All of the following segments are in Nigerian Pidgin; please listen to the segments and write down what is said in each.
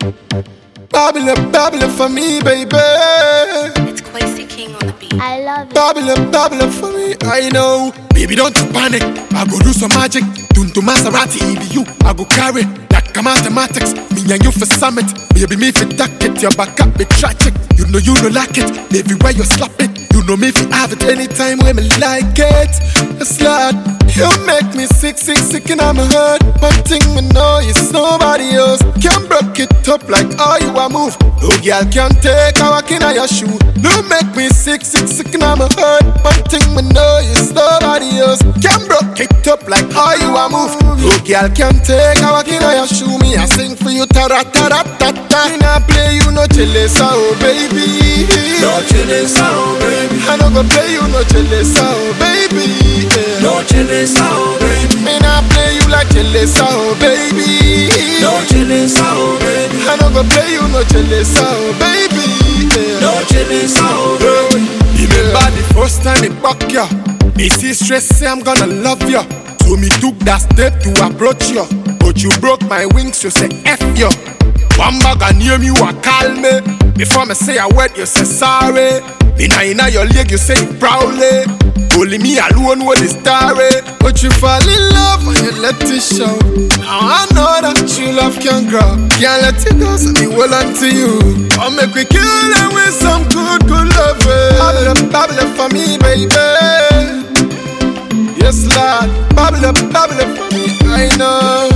Babylon, Babylon for me, baby. It's Quasi King on the beat. I love it. Babylon, Babylon for me, I know. Baby, don't you panic. I go do some magic. Tune to Maserati, it be you. I go carry like a mathematics. Me and you for summit. Baby, me for duck it. Your back up, be tragic. You know you don't like it. Everywhere you slap it. You know me if you have it anytime when me like it. It's like you make me sick, sick, sick, and I'm hurt. One thing me know is nobody else can break it up like how you a move. No girl can take a walk in your shoe. You make me sick, sick, sick, and I'm hurt. One thing me know is nobody else can break it up like how you a move. No girl can take a walk in your shoe. Me I sing for you, ta ra ta ra ta ta. Me nah play you no jealous, oh baby. No chillin' sound, baby. I no go play you no jealous, oh baby. Yeah. No chillin' sound, baby. Me nah play you like jealous, oh baby. No chillin' sound, baby. I no go play you no jealous, oh baby. Yeah. No chillin' sound, baby. Remember the first time me back ya Me see stress say I'm gonna love ya So me took that step to approach ya But you broke my wings so say F ya One bag and name you a call me Before me say a word you say sorry Me now inna your leg you say it proudly Only me alone know the story But you fall in love and you let it show Now I know that you love can grow Can't let it go so me hold on to you I'll make we kill them with some good, good love Babble, babble for me, baby Yes, Lord Babble, babble for me, I know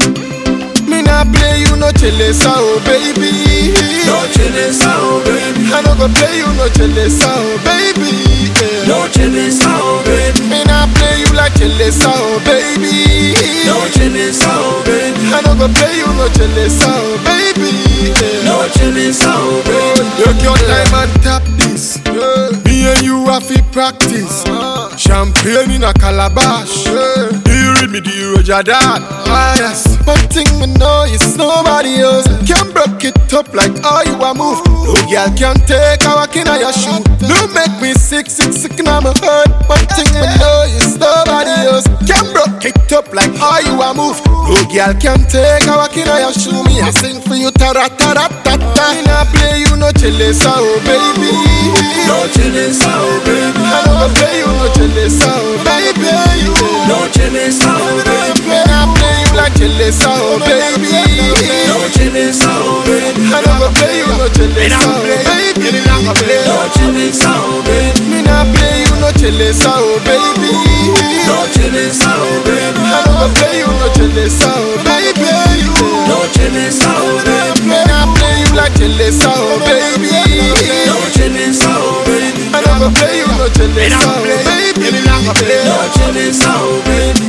Me not play you no jealous, oh baby No chillin' sound, baby. I no go play you no jealous, oh baby yeah. No chillin' sound, baby. Me not play you like jealous, oh baby No chillin' sound, baby. I no go play you no jealous, oh baby yeah. No chillin' sound, baby. Take your time and tap this. Me and you have to practice. Champagne in a calabash. Do you read me? Do you Roger that? Ah, yes. One thing me know is nobody else can break it up like how you a move. No girl can take a walk in your shoe. No make me sick, sick, sick, and I'm hurt. One thing me know is nobody else can break it up like how you a move. No girl can take a walk in your shoe. Me I sing for you, ta ra ta ra ta ta. Me nah play you no jealous, oh baby. No chillin' sound, baby. I no go play you no jealous, oh baby. No chillin' sound, baby. Me nah play you like jealous, oh baby. No chillin' sound, baby. I no go play you no jealous, oh baby. No chillin' sound, baby. Me nah play you no jealous, oh baby. No chillin' sound, baby. I no go play you no jealous, oh baby. No chillin' sound, baby. Me nah play you like jealous, oh baby. No chillin' sound, baby. I no go play you no jealous, oh baby. No chillin' sound, baby.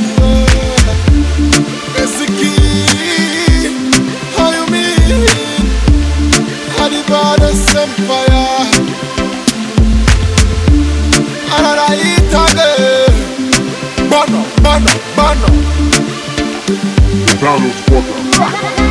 Ezeki, how you mean? How the goddess empire? Another hit again. Bono, bono, bono. Donald Walker.